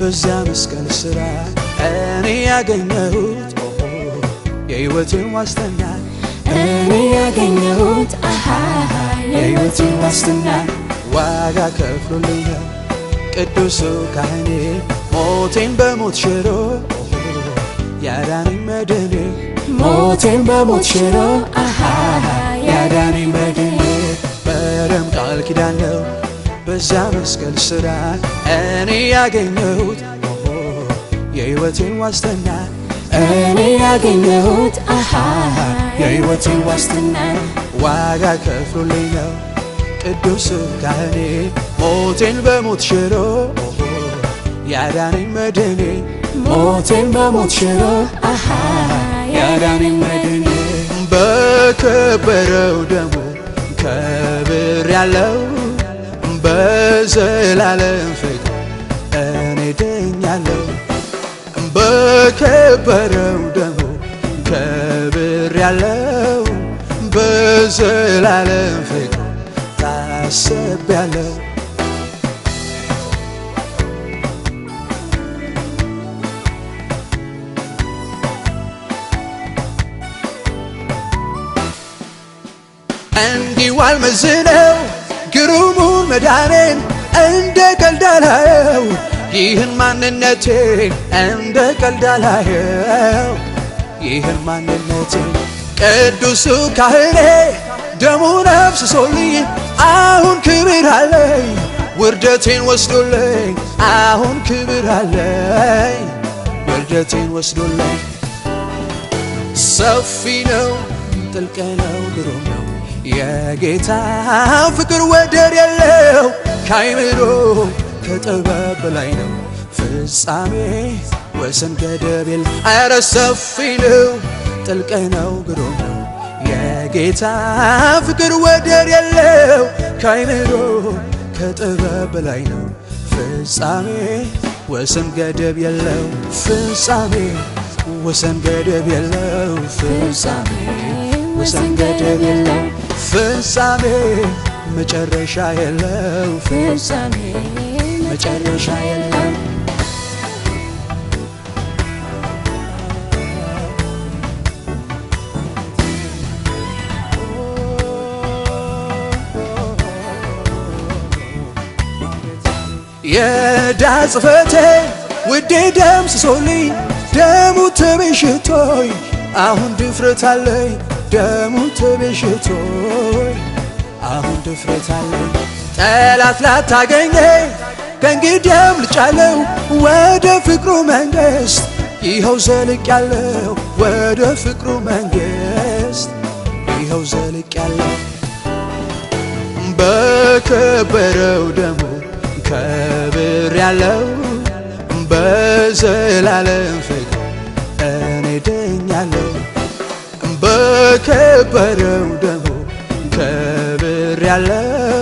በዚያ መስቀል ስራ እኔ ያገኘሁት የሕይወትን ዋስትና እኔ ያገኘሁት አሃ የሕይወትን ዋስትና ዋጋ ከፍሎልኛል ቅዱሱ ካህኔ ሞቴን በሞት ሽሮ ያዳነኝ መድኔ ሞቴን በሞት ሽሮ አሃ ያዳነኝ በድኔ በደም ቃል ኪዳን ነው በዚያ መስቀል ስራ እኔ ያገኘሁት የሕይወቴን ዋስትና እኔ ያገኘሁት አሃ የሕይወትን ዋስትና ዋጋ ከፍሎልኝ ነው ቅዱስ ካህኔ ሞቴን በሞት ሽሮ ያዳነኝ መድኔ ሞቴን በሞት ሽሮ አሃ ያዳነኝ በድኔ በከበረው ደሙ ከብር ያለው በዘላለም ፍቅር እኔ ድኛለሁ በከበረው ደሙ ከብር ያለው በዘላለም ፍቅር ታስቤያለሁ እንዲሁ አልመዝነው ግሩሙን መዳኔን እንደ ቀልድ አላየው ይህን ማንነቴን እንደ ቀልድ አላየው ይህን ማንነቴን ቅዱሱ ካህኔ ደሙን አፍስሶልኝ አሁን ክብር አለኝ ውርደቴን ወስዶልኝ አሁን ክብር አለኝ ውርደቴን ወስዶልኝ ሰፊ ነው ጥልቅ ነው ግሩም ነው የጌታ ፍቅር ወደር የለው ካይምሮ ከጥበብ በላይ ነው ፍጻሜ ወሰን ገደብ የለ አረ ሰፊ ነው ጥልቅ ነው ግሩም ነው የጌታ ፍቅር ወደር የለው ካይምሮ ከጥበብ በላይ ነው ፍጻሜ ወሰን ገደብ የለው ፍጻሜ ወሰን ገደብ የለው ፍጻሜ ወሰን ገደብ የለው ፍጻሜ መጨረሻ የለው ፍጻሜ መጨረሻ የለው የዕዳ ጽሕፈቴ ውዴ ደምስሶልኝ ደሙ ተቤዥቶኝ አሁን ድፍረት አለኝ ደሙ ተቤዥቶኝ አሁን ድፍረት አለኝ ጠላት ላታገኘኝ ከእንግዲያም ልጫለው ወደ ፍቅሩ መንግሥት ይኸው ዘልቅ ያለው ወደ ፍቅሩ መንግሥት ይኸው ዘልቅ ያለው በከበረው ደሙ ከብር ያለው በዘላለም ፍቅር እኔ ድኛለሁ በከበረው ደሙ ከብር ያለው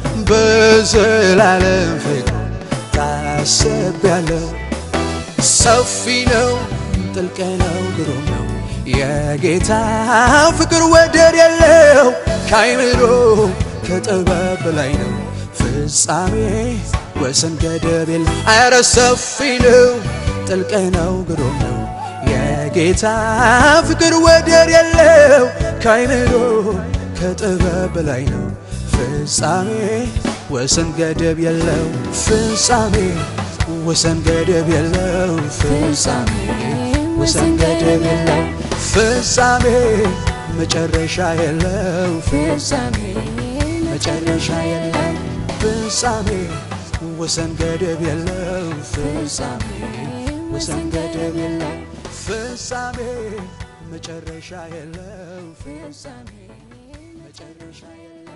በዘላለም ፍቅር ታስቤያለሁ ሰፊ ነው ጥልቅ ነው ግሩም ነው የጌታ ፍቅር ወደር የለው ካይምሮ ከጥበብ በላይ ነው ፍጻሜ ወሰን ገደብ የለ አረ ሰፊ ነው ጥልቅ ነው ግሩም ነው የጌታ ፍቅር ወደር የለው ካይምሮ ከጥበብ በላይ ነው ፍጻሜ ወሰን ገደብ የለው ፍጻሜ ወሰን ገደብ የለው ፍጻሜ ወሰን ገደብ የለው ፍጻሜ መጨረሻ የለው ፍጻሜ መጨረሻ የለው ፍጻሜ ወሰን ገደብ የለው ፍጻሜ ወሰን ገደብ የለው ፍጻሜ መጨረሻ የለው ፍጻሜ መጨረሻ የለው